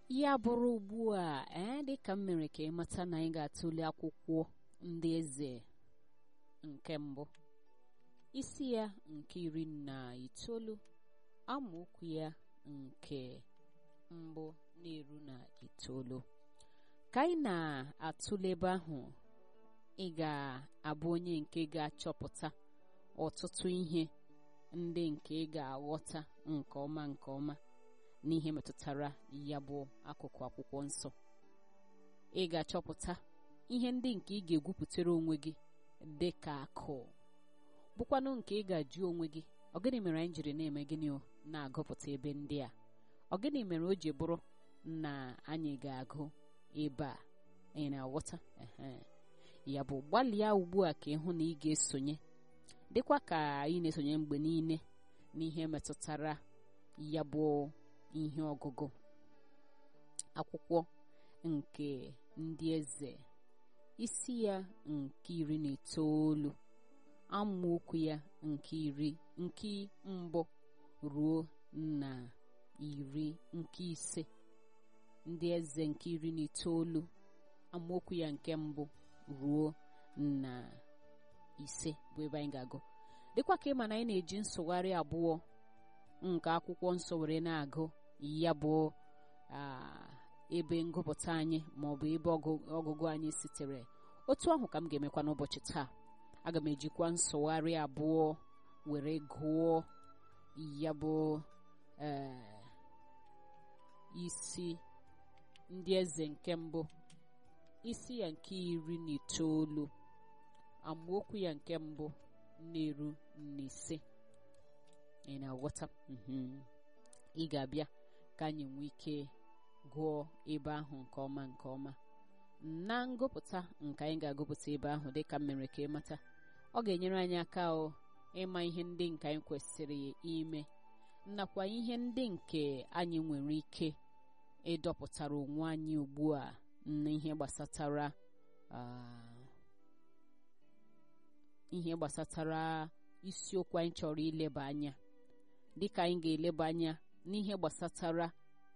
ya bụrụ ugbu a ee dịka m mere ka ịmata na anyị ga-atụle akwụkwọ ndị eze nke mbụ isi ya nke iri na itoolu amaokwu ya nke mbụ na-eru na itoolu ka anyị na-atụle ebe ahụ ị ga-abụ onye nke ga-achọpụta ọtụtụ ihe ndị nke ị ga-aghọta nke ọma nke ọma n'ihe metụtara ya bụ akụkụ akwụkwọ nsọ ị ga-achọpụta ihe ndị nke ị ga-egwupụtara onwe gị dị ka akụ bụkwanụ nke ị ga-ajụ onwe gị ọ gịnị mere anyị jiri na-eme gịnị o na-agụpụta ebe ndị a ọ gịnị mere o ji bụrụ na anyị ga-agụ ebe a anyị na-aghọta ya bụ gbalịa ugbu a ka ịhụ na ị ga-esonye dịkwa ka anyị na-esonye mgbe niile n'ihe metụtara ya bụ ihe ọgụgụ akwụkwọ nke ndị eze isi ya nke iri na itoolu amaokwu ya nke iri nke mbụ ruo na iri nke ise ndị eze nke iri na itoolu amaokwu ya nke mbụ ruo na ise bụ ebe anyị ga-agụ dịkwa ka ịma na anyị na-eji nsụgharị abụọ nke akwụkwọ nsọ were na-agụ ya bụ ebe ngụpụta anyị ma ọ bụ ebe ọgụgụ anyị sitere otu ahụ ka m ga-emekwa n'ụbọchị taa aga m ejikwa nsụgharị abụọ were gụọ ya bụ isi ndị eze nke mbụ isi ya nke iri na itoolu amaokwu ya nke mbụ na-eru n'ise ị na-aghọta ị ga-abịa ka anyị nwee ike gụọ ebe ahụ nke ọma nke ọma na ngụpụta nke anyị ga-agụpụta ebe ahụ dịka m mere ka ịmata ọ ga-enyere anyị aka o ịma ihe ndị nke anyị kwesịrị ime nakwa ihe ndị nke anyị nwere ike ịdọpụtara onwe anyị ugbu a n'ihe gbasatara ihe gbasatara isiokwu anyị chọrọ ileba anya dịka anyị ga-eleba anya n'ihe gbasatara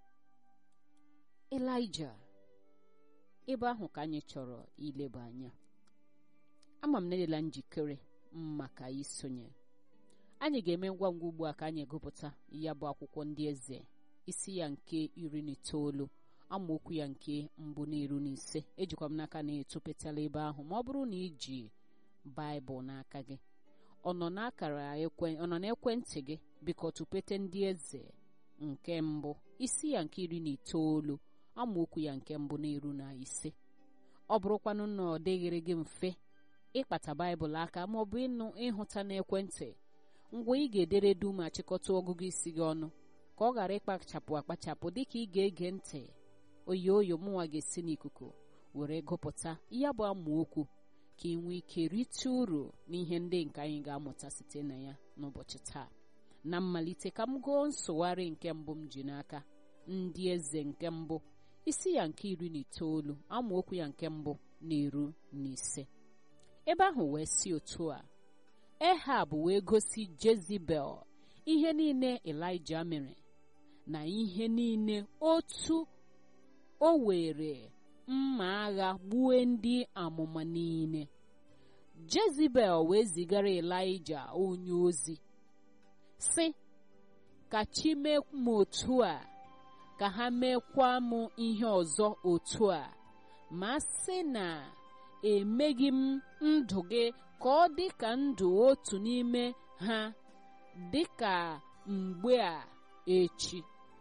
Elaịja ebe ahụ ka anyị chọrọ ileba anya ama m na edela njikere maka isonye anyị ga-eme ngwa ngwa ugbu a ka anyị gụpụta ya bụ akwụkwọ ndị eze isi ya nke iri na itoolu amaokwu ya nke mbụ na-eru n'ise ejikwa m n'aka na etopetala ebe ahụ ma ọ bụrụ na iji baịbụl n'aka gị ọ nọ n'akara ọ nọ n'ekwentị gị biko tụpete ndị eze nke mbụ isi ya nke iri na itoolu amaokwu ya nke mbụ na-eru na ise ọ bụrụkwanụ na ọ dịghịrị gị mfe ịkpata baịbụl aka ma ọ bụ ịnụ ịhụta n'ekwentị ngwa ị ga-edere du ma chịkọta ọgụgụ isi gị ọnụ ka ọ ghara ịkpachapụ akpachapụ dịka ị ga-ege ntị oyo oyo mụnwa ga-esi n'ikuku were gụpụta ya bụ amaokwu ka ị nwee ike rite uru n'ihe ndị nke anyị ga-amụta site na ya n'ụbọchị taa na mmalite ka m gụọ nsụgharị nke mbụ m ji n'aka ndị eze nke mbụ isi ya nke iri na itoolu amaokwu ya nke mbụ na-eru n'ise ebe ahụ wee si otu a ehab wee gosi jezibel ihe niile elija mere na ihe niile otu o were mma agha gbue ndị amụma niile jezibel wee zigara elija onye ozi sị ka chi mee m otu a ka ha meekwa m ihe ọzọ otu a ma sị na emeghị m ndụ gị ka ọ dị ka ndụ otu n'ime ha dị ka mgbe a echi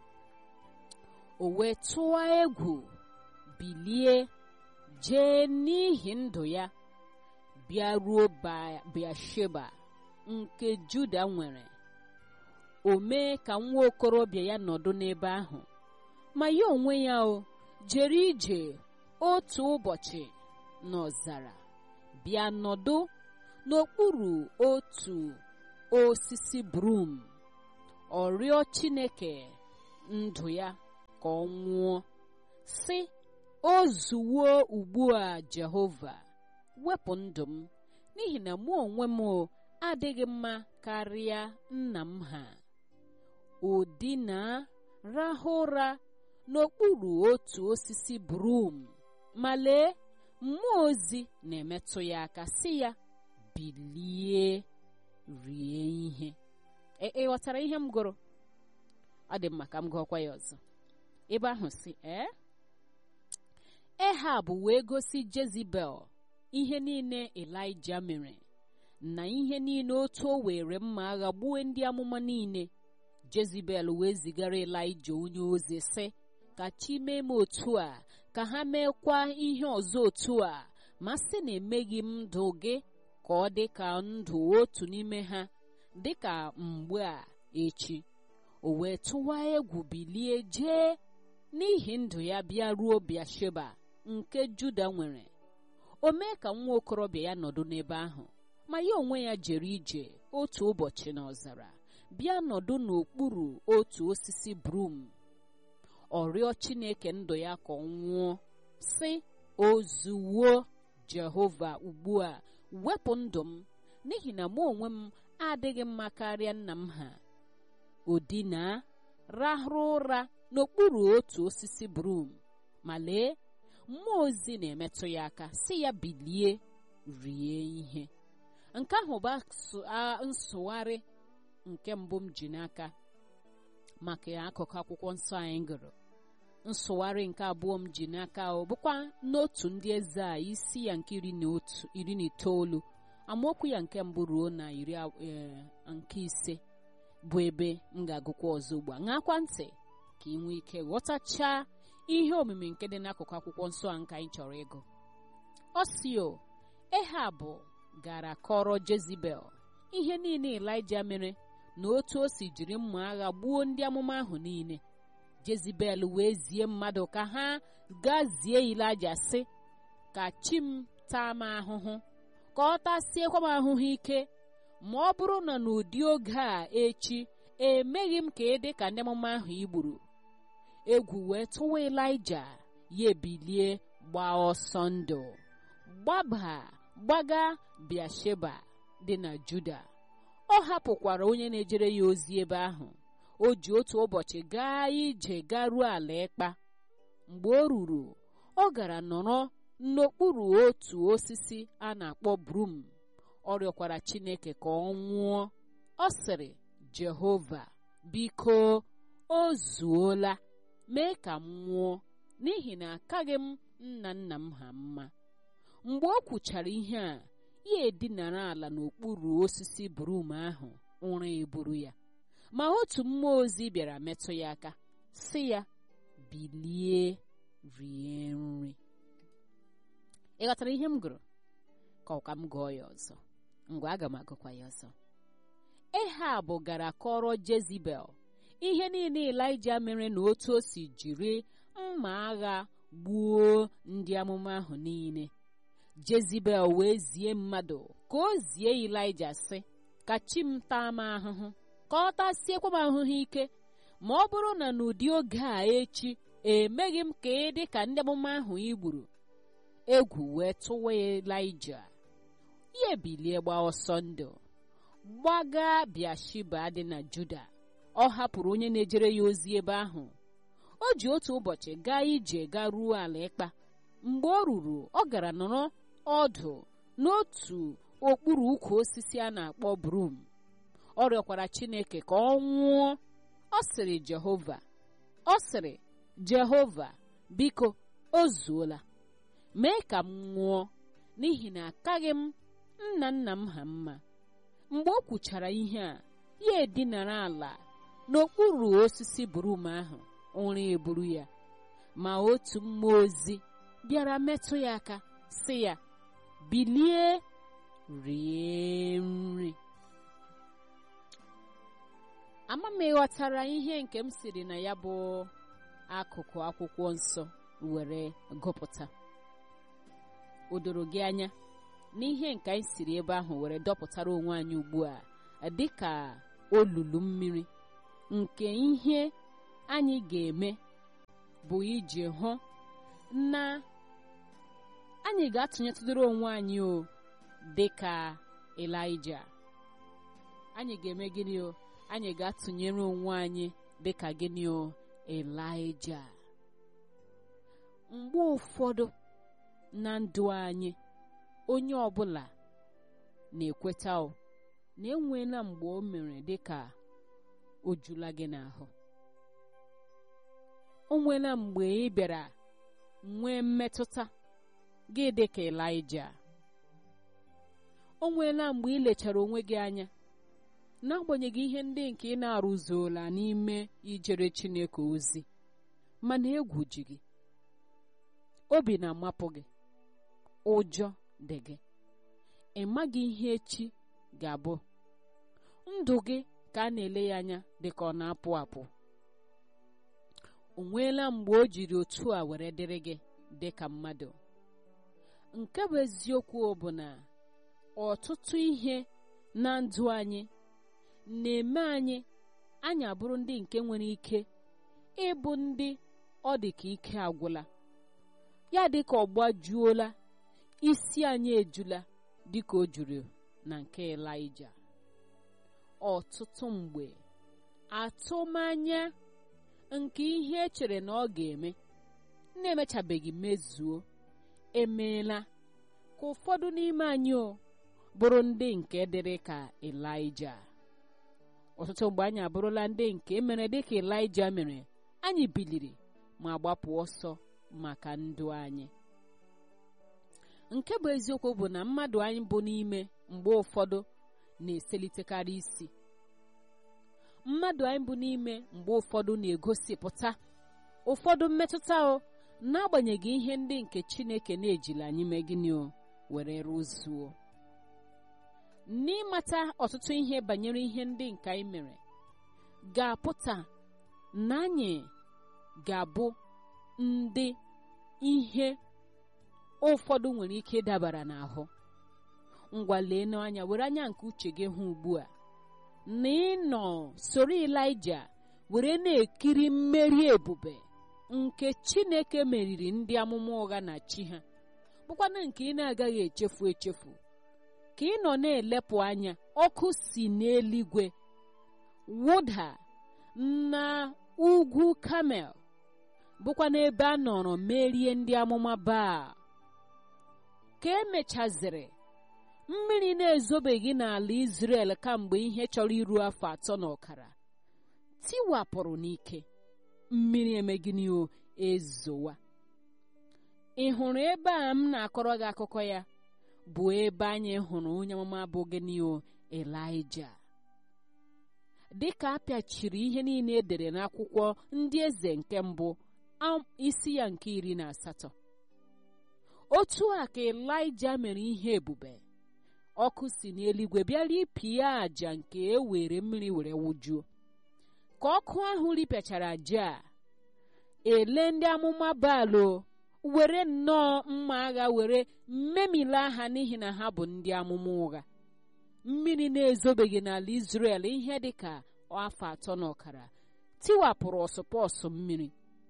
o wee tụọ egwu bilie jee n'ihi ndụ ya bịaruo Bịasheba nke Juda nwere o mee ka nwa okorobịa ya nọdụ n'ebe ahụ ma ya onwe ya o jere ije otu ụbọchị n'ọzara bịa nọdụ n'okpuru otu osisi brum ọ rịọ Chineke ndụ ya ka ọ nwụọ sị o zuwo ugbu a Jehova wepụ ndụ m n'ihi na mụ onwe m adịghị mma karịa nna m ha o dina rahụ ụra n'okpuru otu osisi brum ma lee mmụọ ozi na-emetụ ya aka sị ya bilie rie ihe ị ghọtara ihe m gụrụ ọ dị mma ka m gụọkwa ya ọzọ ebe ahụ si ee ehab wee gosi jezibel ihe niile elija mere na ihe niile otu o were mma agha gbuo ndị amụma niile jezibel wee zigara elija onye ozi sị ka chi mee m otu a ka ha meekwa ihe ọzọ otu a ma sị na emeghị m ndụ gị ka ọ dị ka ndụ otu n'ime ha dị ka mgbe a echi o wee tụwa egwu bilie jee n'ihi ndụ ya bịa ruo Bịasheba nke Juda nwere o mee ka nwa okorobịa ya nọdụ n'ebe ahụ ma ya onwe ya jere ije otu ụbọchị n'ọzara bịa nọdụ n'okpuru otu osisi brum ọ rịọ Chineke ndụ ya ka ọ nwụọ sị ozuwo Jehova ugbu a wepụ ndụ m n'ihi na mụ onwe m adịghị mma karịa nna m ha o dinaa rahụrụ ụra n'okpuru otu osisi brum ma lee mmụọ ozi na-emetụ ya aka si ya bilie rie ihe nke ahụ bụ nsụgharị nke mbụ m ji n'aka maka akụkụ akwụkwọ nsọ anyị gụrụ nsụgharị nke abụọ m ji n'aka ọ bụkwa n'otu ndị eze a isi ya nke iri na otu iri na itoolu amaokwu ya nke mbụ ruo na iri nke ise bụ ebe m ga-agụkwa ọzọ ugbu a ṅakwa ntị ka ị nwee ike ghọtachaa ihe omimi nke dị n'akụkụ akwụkwọ nsọ a nke anyị chọrọ ịgụ osio ehab gara kọrọ jezibel ihe niile elija mere na otu o si jiri mma agha gbuo ndị amụma ahụ niile jezibel wee zie mmadụ ka ha gaa zie elija sị ka chi m taa m ahụhụ ka ọ tasiekwa m ahụhụ ike ma ọ bụrụ na n'ụdị oge a echi emeghị m ka ị dị ka ndị amụma ahụ i gburu egwu wee tụwa elija ya ebilie gbaa ọsọ ndụ gbaba gbaga bịasheba dị na juda ọ hapụkwara onye na-ejere ya ozi ebe ahụ o ji otu ụbọchị gaa ije garuo ala ịkpa mgbe o ruru ọ gara nọrọ n'okpuru otu osisi a na-akpọ brum ọ rịọkwara chineke ka ọ nwụọ ọ sịrị jehova biko o zuola mee ka m nwụọ n'ihi na akaghị m nna nna m ha mma mgbe o kwuchara ihe a ya edinara ala n'okpuru osisi brum ahụ ụra eburu ya ma otu mmụọ ozi bịara metụ ya aka sị ya bilie rie nri ị ghọtara ihe m gụrụ ka ọ ka m gụọ ya ọzọ ngwa aga m agụkwa ya ọzọ ehab gara kọrọ jezibel ihe niile elija mere na otu o si jiri mma agha gbuo ndị amụma ahụ niile jezibel wee zie mmadụ ka o zie elija sị ka chi m taa m ahụhụ ka ọ tasiekwa m ahụhụ ike ma ọ bụrụ na n'ụdị oge a echi emeghị m ka ị dị ka ndị amụma ahụ i gburu egwu wee tụwa elija ya ebilie gba ọsọ ndụ gbaga bịashiba dị na juda ọ hapụrụ onye na-ejere ya ozi ebe ahụ o ji otu ụbọchị gaa ije gaa ruo ala ịkpa mgbe ọ ruru ọ gara nọrọ ọdụ n'otu okpuru ukwu osisi a na-akpọ brum ọ rịọkwara chineke ka ọ nwụọ ọ sịrị jehova ọ sịrị jehova biko o zuola mee ka m nwụọ n'ihi na akaghị m nna nna m ha mma mgbe o kwuchara ihe a ya edinara ala n'okpuru osisi brum ahụ ụra eburu ya ma otu mmụọ ozi bịara metụ ya aka sị ya bilie rie nri ama m ịghọtara ihe nke m siri na ya bụ akụkụ akwụkwọ nsọ were gụpụta o doro gị anya n'ihe nke anyị siri ebe ahụ were dọpụtara onwe anyị ugbu a dị ka olulu mmiri nke ihe anyị ga-eme bụ iji hụ na anyị ga-atụnyetụdoro onwe anyị o dị ka Elija anyị ga-eme gịnị o anyị ga-atụnyere onwe anyị dị ka gịnị o Elija mgbe ụfọdụ na ndụ anyị onye ọbụla na-ekweta o na enweela mgbe o mere dịka o jula gị n'ahụ o nweela mgbe ị bịara nwee mmetụta gị dịka Ịlaịja o nweela mgbe ị lechara onwe gị anya n'agbanyeghị ihe ndị nke ị na-arụzuola n'ime ijere Chineke ozi mana egwu ji gị obi na-amapụ gị ụjọ dị gị ị maghị ihe echi ga-abụ ndụ gị ka a na-ele ya anya dịka ọ na-apụ apụ o nweela mgbe o jiri otu a were dịrị gị dịka mmadụ nke bụ eziokwu bụ na ọtụtụ ihe na ndụ anyị na-eme anyị anyị abụrụ ndị nke nwere ike ịbụ ndị ọ dị ka ike agwụla ya dị ka ọ gbajuola isi anyị ejula dịka o juru na nke Ịlaịja ọtụtụ mgbe atụmanya nke ihe echere na ọ ga-eme na-emechabeghị mezuo emeela ka ụfọdụ n'ime anyị o bụrụ ndị nke dịrị ka Ịlaịja ọtụtụ mgbe anyị abụrụla ndị nke mere dịka Ịlaịja mere anyị biliri ma gbapụ ọsọ maka ndụ anyị nke bụ eziokwu bụ na mmadụ anyị bụ n'ime mgbe ụfọdụ na-eselitekarị isi mmadụ anyị bụ n'ime mgbe ụfọdụ na-egosipụta ụfọdụ mmetụta o n'agbanyeghị ihe ndị nke Chineke na-ejila anyị mee gịnị o were rụzuo n'ịmata ọtụtụ ihe banyere ihe ndị nke anyị mere ga-apụta na anyị ga-abụ ndị ihe ụfọdụ nwere ike ịdabara n'ahụ ngwa lee n'anya were anya nke uche gị hụ ugbu a na ịnọ soro Ịlaịja were na-ekiri mmeri ebube nke Chineke meriri ndị amụma ụgha na chi ha bụkwana nke ị na-agaghị echefu echefu ka ị nọ na-elepụ anya ọkụ si n'eluigwe wụda na ugwu Kamel bụkwa n'ebe a nọrọ merie ndị amụma Baal ka emechaziri mmiri na-ezobeghị n'ala Izrel kamgbe ihe chọrọ iru afọ atọ na ọkara tiwapụrụ n'ike mmiri emegịnị o ezowa ị hụrụ ebe a m na-akọrọ gị akụkọ ya bụ ebe anyị hụrụ onye amụma bụ gịnị o Ịlaịja dịka apịachiri ihe niile edere n'akwụkwọ ndị eze nke mbụ isi ya nke iri na asatọ otu a ka Ịlaịja mere ihe ebube ọkụ si n'eluigwe bịa ripịa àjà nke e were mmiri were wụjuo ka ọkụ ahụ ripịachara àjà a ele ndị amụma Baal were nnọọ mma agha were mmemila ha n'ihi na ha bụ ndị amụma ụgha mmiri na-ezobeghị n'ala Izrel ihe dịka afọ atọ na ọkara tiwapụrụ ọsụpọsụ mmiri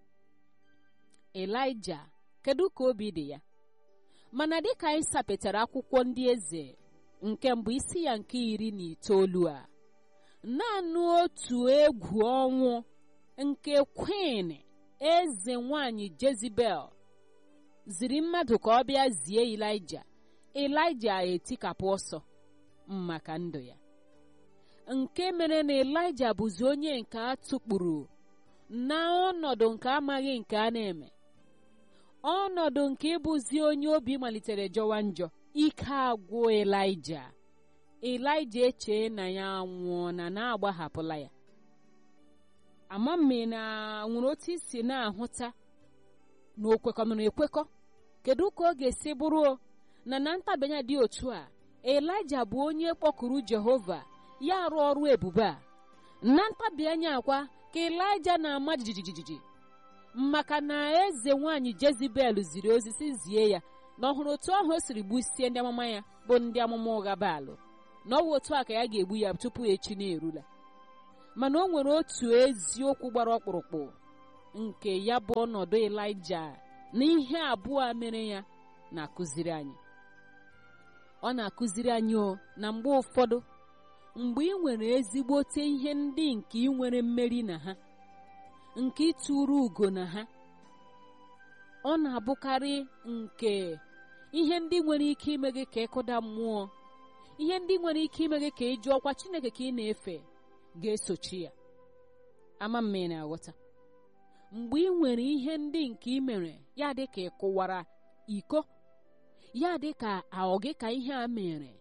Ịlaịja kedu ka obi dị ya mana dịka anyị sapetara akwụkwọ ndị eze nke mbụ isi ya nke iri na itoolu a naanị otu egwu ọnwụ nke kwin eze nwanyị Jezibel ziri mmadụ ka ọ bịa zie Ịlaịja Ịlaịja etikapụ ọsọ maka ndụ ya nke mere na Ịlaịja bụzi onye nke a tụkpuru na ọnọdụ nke amaghị nke a na-eme ọnọdụ nke ịbụzi onye obi malitere jọwa njọ ike agwụ Ịlaịja Ịlaịja echee na ya nwụọ na na-agbahapụla ya ama mme na nwere otu isi na-ahụta na okwekọnụrụ ekwekọ kedu ka ọ ga-esi bụrụ na na ntabanye dị otu a Ịlaịja bụ onye kpọkuru Jehova ya arụ ọrụ ebube a na ntabi anya akwa ka Ịlaịja na-ama jijijiji maka na eze nwanyị Jezibel ziri ozi si zie ya na ọhụrụ otu ahụ o siri gbusie ndị amụma ya bụ ndị amụma ụgha Baalụ na ọ bụ otu a ka ya ga-egbu ya tupu echi na-erula mana o nwere otu eziokwu gbara ọkpụrụkpụ nke ya bụ ọnọdụ Ịlaịja na ihe abụọ mere ya na-akụziri anyị ọ na-akụziri anyị o na mgbe ụfọdụ mgbe ị nwere ezigbote ihe ndị nke ị nwere mmeri na ha nke ịtụrụ ugo na ha ọ na-abụkarị nke ihe ndị nwere ike ime gị ka ịkụda mmụọ ihe ndị nwere ike ime gị ka ị jụọ ọkwa chineke ka ị na-efe ga-esochi ya ama mma ị na-aghọta mgbe ị nwere ihe ndị nke ị mere ya dị ka ị kụwara iko ya dị ka ọ gị ka ihe a mere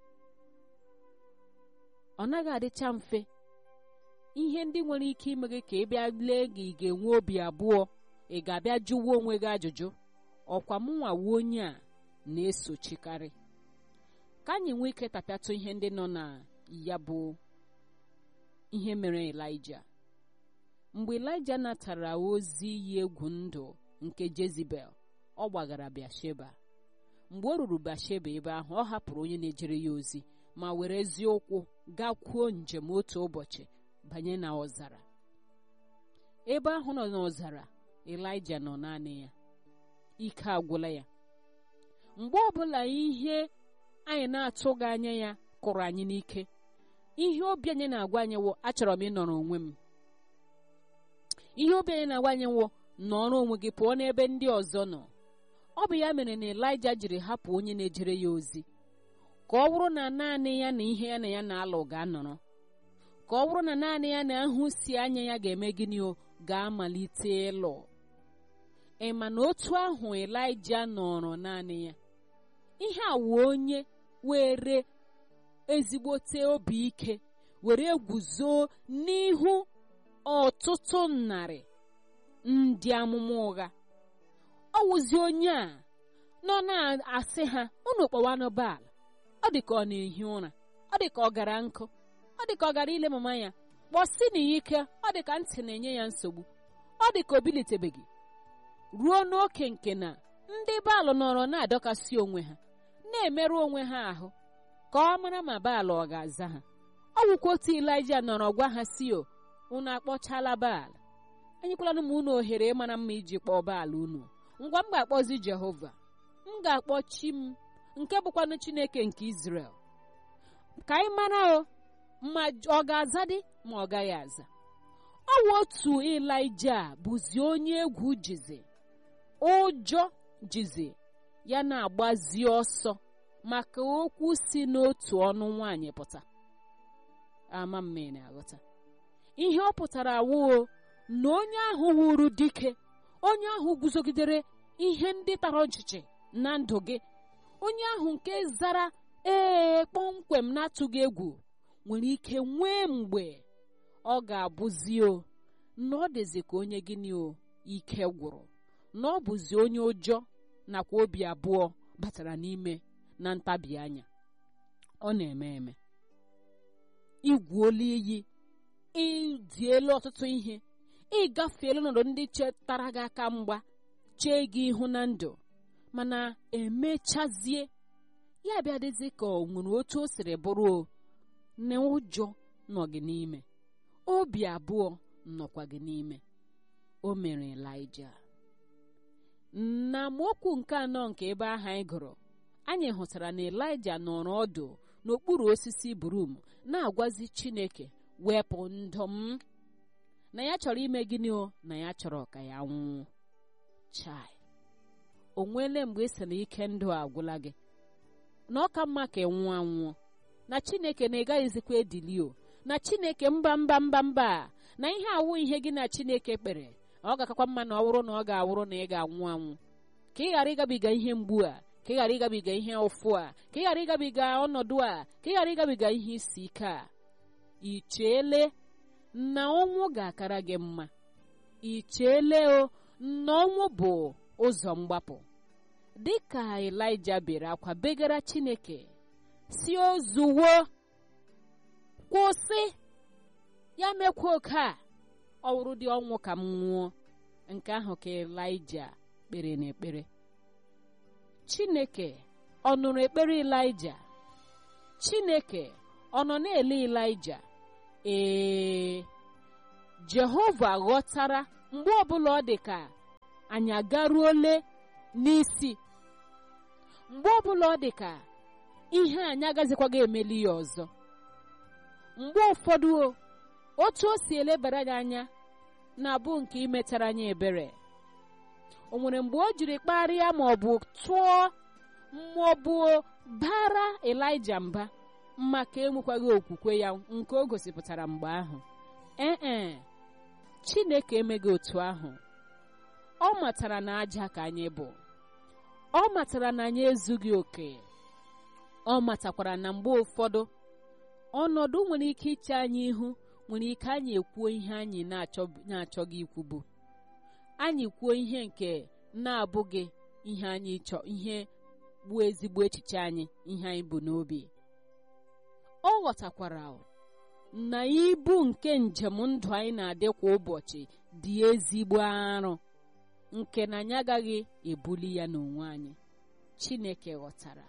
ọ naghị adịcha mfe ihe ndị nwere ike ime gị ka ị bịa lee gị ị ga-enwe obi abụọ ị ga-abịa jụwa onwe gị ajụjụ ọkwa mụnwa wuo onye a na-esochikarị ka anyị nwee ike tapịatụ ihe ndị nọ na ya bụ ihe mere Elija mgbe Elija natara ozi iyi egwu ndụ nke Jezibel ọ gbagara Bịasheba mgbe o ruru Bịasheba ebe ahụ ọ hapụrụ onye na-ejere ya ozi ma were eziokwu gakwuo njem otu ụbọchị banye na ọzara ebe ahụ nọ n'ọzara Elija nọ naanị ya ike agwụla ya mgbe ọbụla ihe anyị na-atụghị anya ya kụrụ anyị n'ike ihe obi anyị na-agwa anyị wụ achọrọ m ịnọrọ onwe m ihe obi anyị na-agwa anyị wụ nọrọ onwe gị pụọ n'ebe ndị ọzọ nọ ọ bụ ya mere na Elija jiri hapụ onye na-ejere ya ozi ka ọ bụrụ na naanị ya na ihe ya na ya na-alụ ga-anọrọ ka ọ bụrụ na naanị ya na ahụ si anya ya ga-eme gịnị o ga-amalite ịlụ ị ma na otu ahụ Elija nọrọ naanị ya ihe a wụ onye were ezigbote obi ike were guzo n'ihu ọtụtụ narị ndị amụma ụgha ọ wụzi onye a nọ na-asị ha unu kpọwanụ Baal ọ dị ka ọ na-ehi ụra ọ dị ka ọ gara nkụ ọ dị ka ọ gara ile mama ya kpọsi na ya ike ọ dị ka ntị na-enye ya nsogbu ọ dị ka o bilitebeghị ruo n'oke nke na ndị Baal nọrọ na-adọkasị onwe ha na-emerụ onwe ha ahụ ka ọ mara ma Baal ọ ga-aza ha ọ wụkwa otu Elija nọrọ gwa ha si o unu akpọchala Baal enyekwala m unu ohere ịmara mma iji kpọọ Baal unu ngwa m ga-akpọzi Jehova m ga-akpọ chi m nke bụkwanụ Chineke nke Izrel ka anyị mara o ma ọ ga-aza dị ma ọ gaghị aza ọ wụ otu Elija bụzi onye egwu jizi ụjọ jizi ya na-agbazi ọsọ maka okwu si n'otu ọnụ nwaanyị pụta ama mme na-aghọta ihe ọ pụtara awụo na onye ahụ wuru dike onye ahụ guzogidere ihe ndị tara ọchịchị na ndụ gị onye ahụ nke zara ee kpọmkwem na-atụghị egwu nwere ike nwee mgbe ọ ga-abụzi o na ọ dịzi ka onye gịnị o ike gwụrụ na ọ bụzi onye ụjọ nakwa obi abụọ batara n'ime na ntabi anya ọ na-eme eme igwuola iyi ịdịelu ọtụtụ ihe ịgafeela ọnọdụ ndị chetara gị aka mgba chee gị ihu na ndụ mana emechazie ya bịa dịzi ka ọ nwere otu o siri bụrụ o na ụjọ nọ gị n'ime obi abụọ nọkwa gị n'ime o mere Elija na amaokwu nke anọ nke ebe ahụ anyị gụrụ anyị hụtara na Elija nọrọ ọdụ n'okpuru osisi brum na-agwazi Chineke wepụ ndụ m na ya chọrọ ime gịnị o na ya chọrọ ka ya nwụọ chai o nweele mgbe ị sị na ike ndụ agwụla gị na ọ ka mma ka ị nwụọ anwụọ na Chineke na ị gaghịzikwa edili o na Chineke mba mba mba mba na ihe awụ ihe gị na Chineke kpere ọ ga-akakwa mma na ọ bụrụ na ọ ga-awụrụ na ị ga-anwụ anwụ ka ị ghara ịgabiga ihe mgbu a ka ị ghara ịgabiga ihe ụfụ a ka ị ghara ịgabiga ọnọdụ a ka ị ghara ịgabiga ihe isi ike a ị cheele na ọnwụ ga-akara gị mma ị cheele o na ọnwụ bụ ụzọ mgbapụ dị ka Elija bere akwa begara Chineke si ozuwo kwụsị ya mekwa oke a ọ wụrụ dị ọnwụ ka m nwụọ nke ahụ ka Elija kpere n'ekpere Chineke ọ nụrụ ekpere Elija Chineke ọ nọ na-ele Elija ee Jehova ghọtara mgbe ọbụla ọ dị ka anyị agaruole n'isi mgbe ọbụla ọ dị ka ihe anyị agazikwaghị emeli ya ọzọ mgbe ụfọdụ otu o si elebara anyị anya na-abụ nke imetara anyị ebere o nwere mgbe o jiri kparịa ma ọ bụ tụọ maọbụ bara elija mba maka enwekwaghị okwukwe ya nke o gosipụtara mgbe ahụ ee chineke emeghị otu ahụ ọ matara na aja ka anyị bụ ọ matara na anyị ezughị oke ọ matakwara na mgbe ụfọdụ ọnọdụ nwere ike iche anyị ihu nwere ike anyị ekwuo ihe anyị na-achọghị ikwu bụ anyị kwuo ihe nke na-abụghị ihe anyị chọọ ihe bụ ezigbo echiche anyị ihe anyị bụ n'obi ọ ghọtakwara na ibu nke njem ndụ anyị na-adị kwa ụbọchị dị ezigbo arụ nke na anyị agaghị ebuli ya n'onwe anyị Chineke ghọtara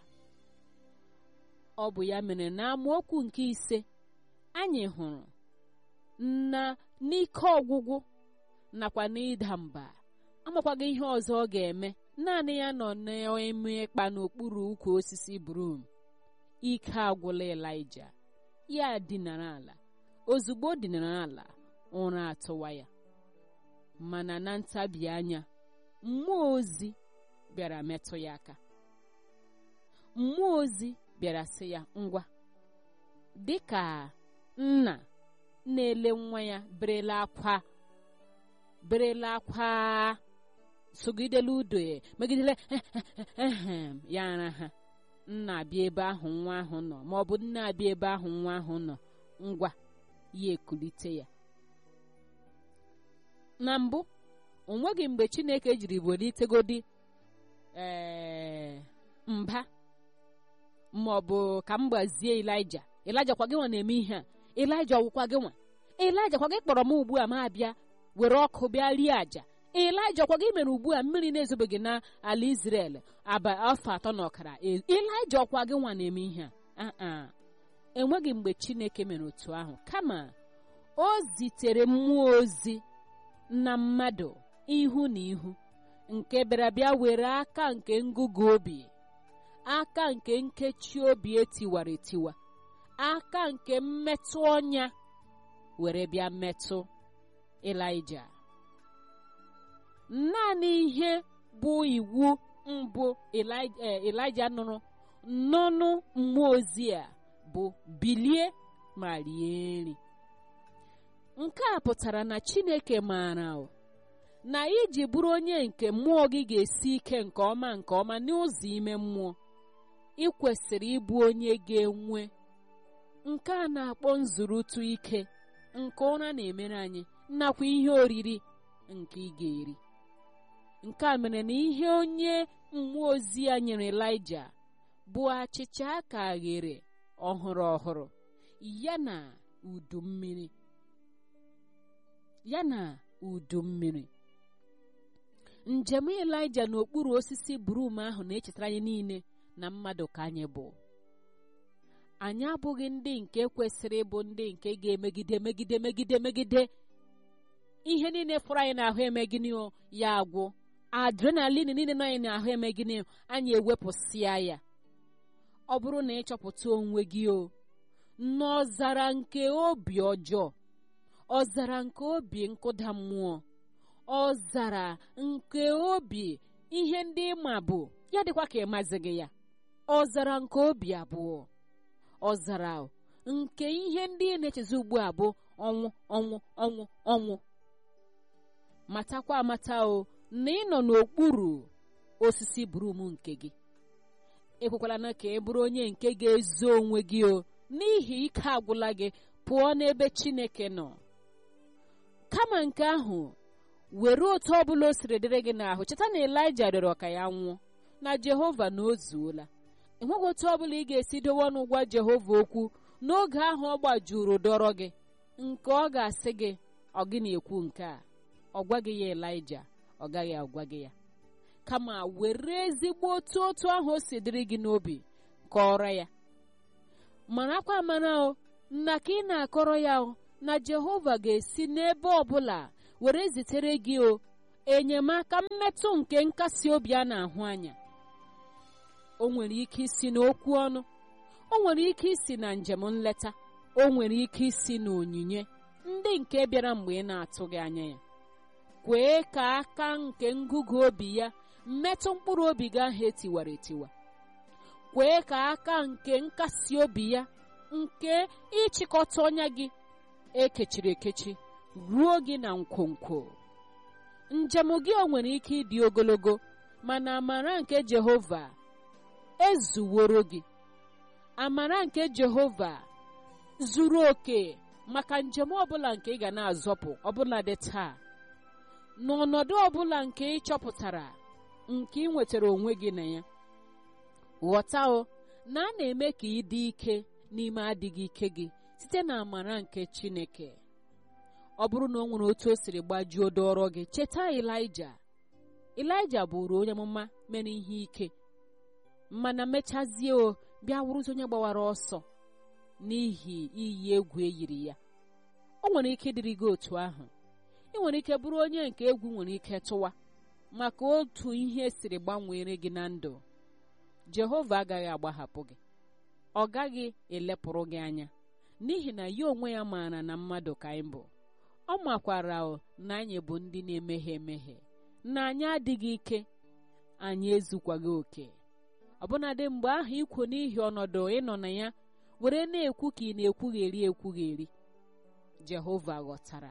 ọ bụ ya mere na amaokwu nke ise anyị hụrụ na n'ike ọgwụgwụ nakwa n'ịda mba amakwaghị ihe ọzọ ọ ga-eme naanị ya nọ na-eme ịkpa n'okpuru ukwu osisi brum ike agwụla Elija ya dinara ala ozugbo o dinara ala ụra atụwa ya mana na ntabi anya mmụọ ozi bịara metụ ya aka mmụọ ozi bịara sị ya ngwa dịka nna na-ele nwa ya berela akwa berela akwa sogidela udo ya megidele ya ara ha nna abịa ebe ahụ nwa ahụ nọ ma ọ bụ nna abịa ebe ahụ nwa ahụ nọ ngwa ya ekulite ya na mbụ o nweghị mgbe Chineke jiri welitegodi ee mba ma ọ bụ ka m gbazie Elija Elija kwa gị nwa na-eme ihe a Elija ọwụkwa gị nwa Elija kwa gị kpọrọ m ugbu a ma abịa were ọkụ bịa rie àjà Elija kwa gị mere ugbu a mmiri na-ezobeghị n'ala Izrel aba afọ atọ na ọkara Elija ọkwa gị nwa na-eme ihe a enweghị mgbe Chineke mere otu ahụ kama o zitere mmụọ ozi na mmadụ ihu na ihu nke bịara bịa were aka nke ngụgụ obi aka nke nkechi obi etiwara etiwa aka nke mmetụ ọnya were bịa metụ Elija naanị ihe bụ iwu mbụ Elija nụrụ n'ọnụ mmụọ ozi a bụ bilie ma rie nri nke a pụtara na Chineke maara na iji bụrụ onye nke mmụọ gị ga-esi ike nke ọma nke ọma n'ụzọ ime mmụọ ị kwesịrị ịbụ onye ga-enwe nke a na-akpọ nzụrụtụ ike nke ụra na-emere anyị nakwa ihe oriri nke ị ga-eri nke a mere na ihe onye mmụọ ozi ya nyere Elija bụ achịcha aka ghere ọhụrụ ọhụrụ ya na udu mmiri ya na udu mmiri njem Elija n'okpuru osisi brum ahụ na-echetara anyị niile na mmadụ ka anyị bụ anyị abụghị ndị nke kwesịrị ịbụ ndị nke ga-emegide megide megide megide ihe niile fọrọ anyị n'ahụ emegide ya agwụ adrenalin niile nọ anyị n'ahụ emegide anyị ewepụsịa ya ọ bụrụ na ịchọpụta onwe gị o n'ọzara nke obi ọjọọ ọzara nke obi nkụda mmụọ ọzara nke obi ihe ndị ịma bụ ya dịkwa ka ịmazi gị ya ọzara nke obi abụọ ọzara nke ihe ndị ị na-echezi ugbu a bụ ọnwụ ọnwụ ọnwụ ọnwụ matakwa amata o na ị nọ n'okpuru osisi brum nke gị ekwekwala na ka ị bụrụ onye nke ga-ezo onwe gị o n'ihi ike agwụla gị pụọ n'ebe Chineke nọ kama nke ahụ were otu ọbụla o siri dịrị gị n'ahụ cheta na Elija rịọrọ ka ya nwụọ na Jehova na o zuola enweghị otu ọbụla ị ga-esi dowe ọnụ gwa Jehova okwu n'oge ahụ ọ gbajuru dọrọ gị nke ọ ga-asị gị ọ gị na-ekwu nke a ọ gwaghị ya Elija ọ gaghị agwa gị ya kama were ezigbo otu otu ahụ o si dịrị gị n'obi kọrọ ya marakwa mara o na ka ị na-akọrọ ya o na Jehova ga-esi n'ebe ọbụla were zitere gị o enyemaka mmetụ nke nkasi obi a na-ahụ anya o nwere ike isi n'okwu ọnụ o nwere ike isi na njem nleta o nwere ike isi na onyinye ndị nke bịara mgbe ị na-atụghị anya ya kwee ka aka nke ngụgụ obi ya metụ mkpụrụ obi gị ahụ etiwara etiwa kwee ka aka nke nkasi obi ya nke ịchịkọta ọnya gị ekechiri ekechi ruo gị na nkwonkwo njem gị o nwere ike ịdị ogologo mana amara nke jehova ezuworo gị amara nke jehova zuru oke maka njem ọbụla nke ị ga na-azọpụ ọbụla dị taa n'ọnọdụ ọbụla nke ị chọpụtara nke ị nwetara onwe gị na ya ghọta o na a na-eme ka ị dị ike n'ime adịghị ike gị site na amara nke chineke ọ bụrụ na o nwere otu o siri gbajuo dọrọ gị cheta ilaija ilaija bụrụ onye amụma mere ihe ike mana mechazie o bịa wụrụzi onye gbawara ọsọ n'ihi iyi egwu eyiri ya o nwere ike ịdịrị gị otu ahụ ị nwere ike bụrụ onye nke egwu nwere ike tụwa maka otu ihe siri gbanwere gị na ndụ jehova agaghị agbahapụ gị ọ gaghị elepụrụ gị anya n'ihi na ya onwe ya maara na mmadụ ka anyị bụ ọ makwara na anyị bụ ndị na-emehie emehie na anyị adịghị ike anyị ezukwaghị oke ọbụnadị mgbe ahụ ikwu n'ihi ọnọdụ ịnọ na ya were na-ekwu ka ị na-ekwugheri ekwugheri jehova ghọtara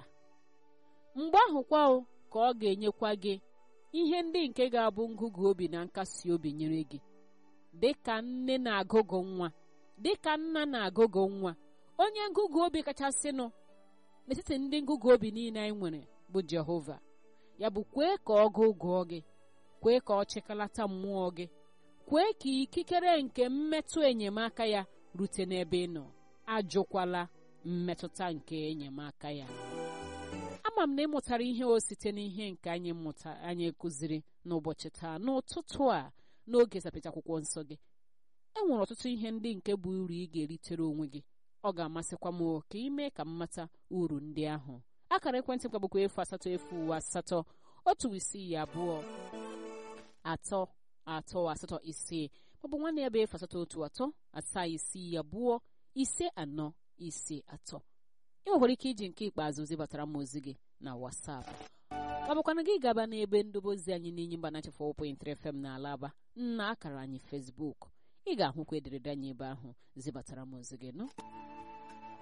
mgbe ahụkwa ka ọ ga-enyekwa gị ihe ndị nke ga-abụ ngụgụ obi na nkasi obi nyere gị dịka nne na-agụgụ nwa dịka nna na-agụgụ nwa onye ngụgụ obi kachasịnụ n'etiti ndị ngụgụ obi niile anyị nwere bụ jehova ya bụ kwee ka ọ gụgụọ gị kwee ka ọ chịkalata mmụọ gị kwee ka ikikere nke mmetụ enyemaka ya rute n'ebe ị nọ ajụkwala mmetụta nke enyemaka ya ama m na ị mụtara ihe o site n'ihe nke anyị mụta anyị kụziri n'ụbọchị taa n'ụtụtụ a n'oge zapịta akwụkwọ nsọ gị e nwere ọtụtụ ihe ndị nke bụ uru ị ga-eritere onwe gị ọ ga-amasịkwa m ka ị mee ka m mata uru ndị ahụ akara ekwentị m bụkwa efu asatọ efu uwe asatọ otu isii abụọ atọ atọ asatọ isii maọbụ nwanne ya bụ efu asatọ otu atọ asaa isii abụọ ise anọ ise atọ ị nwekwara ike iji nke ikpeazụ zibatara m ozi gị na WhatsApp ọ bụkwana gị gaba n'ebe ndobozi anyị n'inyi mba nachi 4.3 FM na alaba na akara anyị Facebook ị ga-ahụkwa ederede anyị ebe ahụ zibatara m ozi gị nọ